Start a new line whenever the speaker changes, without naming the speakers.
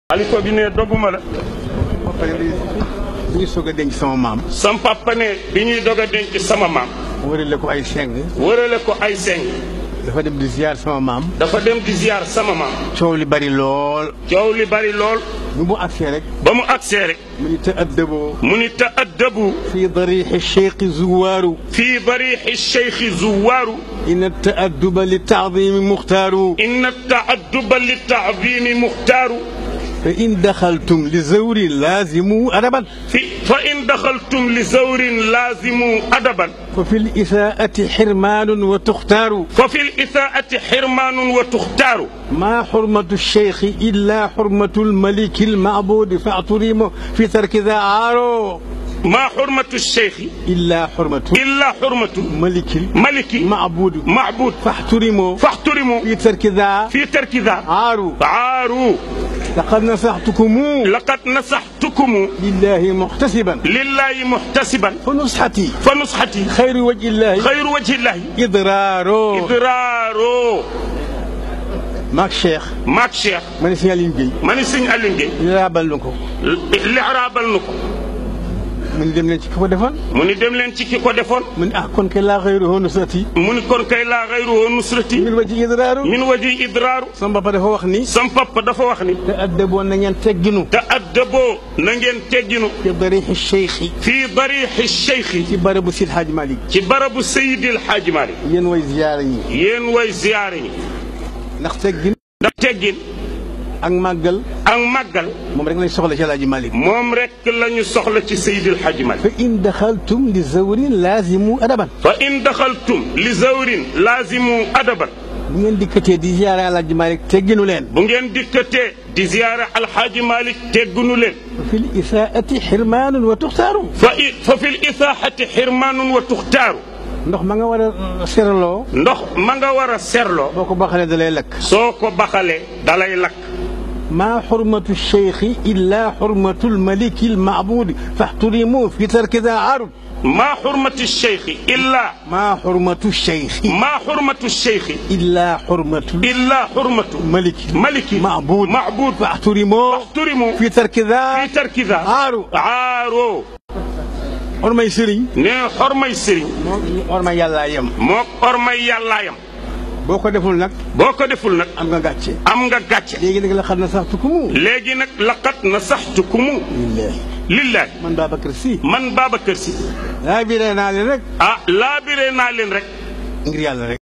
xalifa bi ne doguma la
bi ñu soog a denc sama maam.
sam papa ne bi ñuy dog a denc sama maam
wërale ko ay seng.
wërale ko ay seng
dafa dem di ziar sama maam.
dafa dem di ziar sama maam
coow li bari lool.
coow li bari lool
bi mu agsee rek.
ba mu agsee rek
mu ni ta'addabu
mu ni ta'addabu
fi dariixi cheikh zuwaaru.
fii bariixi cheikhi zuwaaru
inna ta'adduba li taadimi muxtaaru.
inna taadduba li taadimi muxtaaru
fa in daxaltum li zawri laazimu adaban.
fi fa in daxaltum li zawrin laazimu adaban
fa fi l isaa'ati xirmaanun wa tuxtaaru.
fa fi l isaa'ati xirmaanun wa tuxtaaru
maa xurmatu cheikh illa xurmatu lmaliki lmaabuudi faaturimu fi tarki daa aaro.
maa xurmatu cheikhi
illa xurmatu.
illa xurmatu
maliki
maliki
maabuudi.
macbuud
faxturimu
faxturimu
fi tarki daa
fi tarki daa
aaru.
aaru
laqad nasaxtukumu
laqad nasaxtukumu
lillahi muxtasiban
lillahi muxtasiban
fa nusxati
fa nusxati
xayru wajhillahi
xayru wajhillahi
idraaro
idraaro
maag Cheikh
maag cheikh
ma ne si Aline Gueye
ma ni sëñ Aliou Gueye
ñu raabal na ko
lixraabal nu ko
mu ni dem leen ci ki ko defoon
mu ni dem leen ci ki ko defoon
mu ni ah kon ke laa xayruhu nusrati
mu ni kon kay laa xayruhu nusrati
min wajhi idraaru
min waji idraaru
sama papa dafa wax ni
sam papa dafa wax ni
te addaboon na ngeen tegginu
te addaboo na ngeen tegginu
fi darixi cheikhi
fii darixi cheikhi
ci barabu Sid Hadj Malick
ci barabu Seydil Hadji Malick
yéen way ziyaara ñi
yéen way ziyaare ñi
ndax teggin
ndax teggin
ak màggal
ak màggal
moom rek lañ soxla ci Alaaji Malick
moom rek la ñu soxla ci Seydil Hadji Malick
fa in daxaltum li zawrin laazimu adaban
fa in daxaltum li zawrin laazimu adaban
bu ngeen dikkatee di ziyaara Alaaji Malick tegginu leen
bu ngeen dikkatee di ziyaara alxaaji Malick teggunu leen
fa fi l isaati xirmaanun wa tuxtaaru
fa i fa fi l isaaxati xirmaanun wa tuxtaaru
ndox ma nga war a seraloo
ndox ma nga war a serloo
boo ko baxalee da lay lakk
soo ko baxalee dalay lakk
maa xurmatu cheikhi illa xurmatu lmaliki lmaabuudi faxturimu fi tarki daa aarud
maa xurmati cheikhi illaa
maa xurmatu cheikhi
maa xurmatu cheikhi
illa xurmatu
illaa xurmatu
maliki
maliki
maabuud
maabuud
faxturimu
turimu
fi tarki daa
fi tarkida
aaru
aaroo
ormay sëriñ
ne xormay sëriñ
moo ormay yàllaa yem
moo xormay yàllaayam
boo ko deful nag
boo ko deful nag
am nga gàcce
am nga gàcce
léegi nag la xam na sax tukumu
léegi nag laqat na saxtukumu
lillahi
lillaahi
man Babacar Sy
man Babacar Sy
laa biree naa leen rek
ah laabiree naa leen rek
ngir yàlla rek